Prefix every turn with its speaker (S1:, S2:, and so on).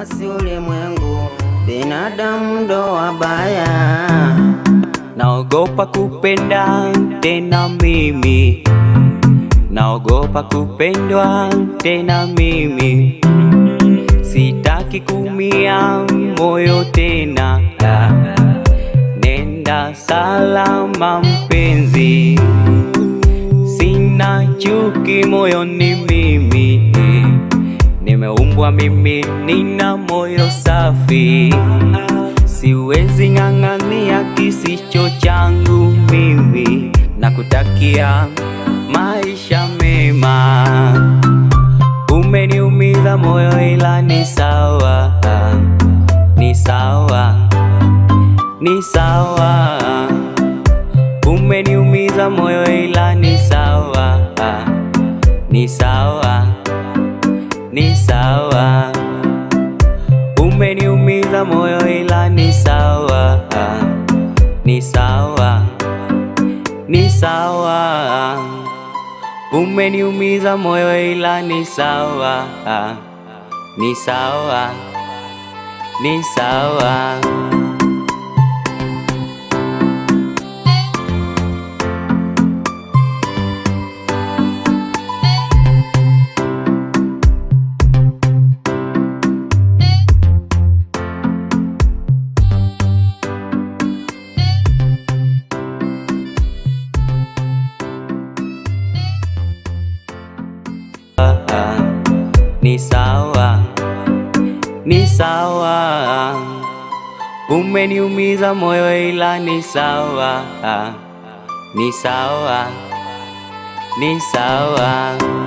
S1: basi ulimwengu, binadamu ndo wabaya.
S2: Naogopa kupenda tena mimi, naogopa kupendwa tena mimi, sitaki kumia moyo tena. Nenda salama mpenzi, sina chuki moyoni mimi, nimeumbwa mimi, nina moyo safi siwezi ng'ang'ania kisicho changu mimi, na kutakia maisha mema. Umeniumiza moyo ila ni sawa, ni sawa, ni sawa. Umeniumiza moyo ila ni sawa, ni sawa, ni sawa. Umeniumiza moyo ila ni sawa, ni sawa, ni sawa. Umeniumiza moyo ila ni sawa, ni sawa, ni sawa. Ni sawa, ni sawa. Umeniumiza moyo ila ni sawa, ni sawa, ni sawa.